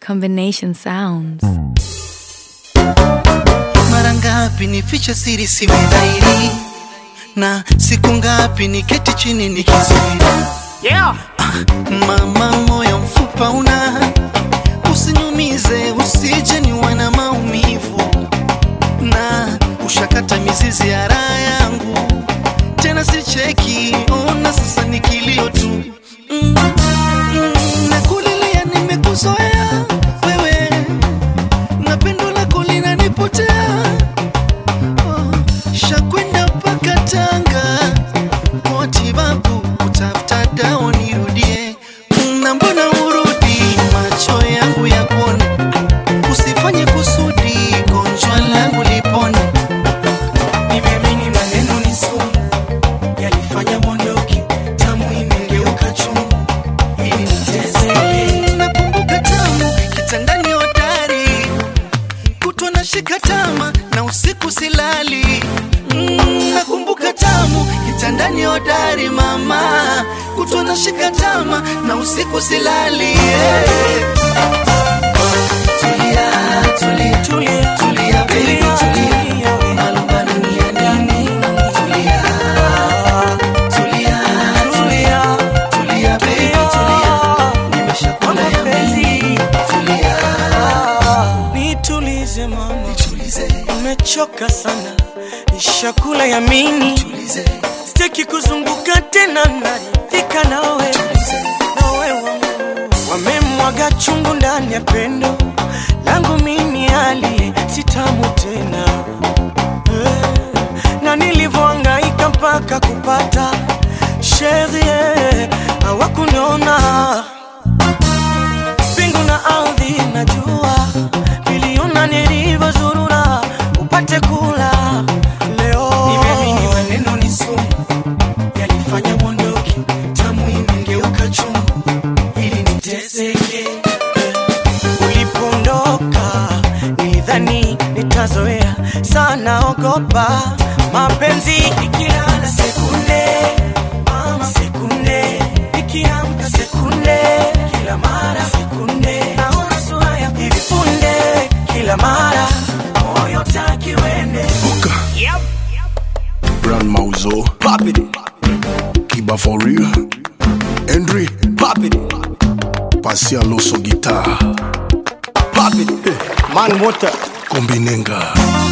Combination sounds. Mara ngapi nifiche siri siwe dhahiri, na siku ngapi niketi chini nikizuri. Yeah. Mama, moyo mfupa una, usiniumize, usije niwe na maumivu, na ushakata mizizi ya raha yangu, tena sicheki, ona sasa ni kilio tu mm, mm, nakulilia, nimekuzoea wewe, na pendo lako linanipotea oh, shakwenda mpaka Tanga kwa matibabu kutafuta dawa nirudie, na mbona urudi macho yangu ya kuone, usifanye kusudi gonjwa langu lipone. Nimeamini maneno ni sumu, yalifanya mondoki, tamu imegeuka chungu, ili niteseke. Nakumbuka tamu kitandani hodari, kutwa na shika tama na usiku silali. Mm, nakumbuka tamu kitandani hodari mama, kutwa na shika tama na usiku silali. Yeah. Tulia, tulia, Tulia, tulia, baby, tulia. Malumbano ni ya nini? Tulia, tulia, tulia, tulia, baby, tulia. Nimeshakula ya mimi. Tulia, Nitulize mama, tulize, nimechoka sana, nishakula yamini, tulize, sitaki kuzunguka tena, naridhika nawe nawe wangu. Wamemwaga chungu ndani ya pendo langu mimi, aliye sitamu tena Eh, na nilivyohangaika mpaka kupata sherie hawakuniona mbingu na ardhi najua viliona nilivyozurura upate kula leo nimeamini maneno ni sumu yalifanya mondoki tamu imegeuka chungu ili niteseke ulipondoka nilidhani nitazoea sana ogopa mapenzi ikilala sekunde mama sekunde ikiamka sekunde kila mara sekunde naona sura ya hivi punde kila mara moyo taki wende Yep. Brand Mauzo, Pop it. Kiba for real, Henry, Pop it. Pasia Loso guitar, Pop it. Man water. Kombinenga,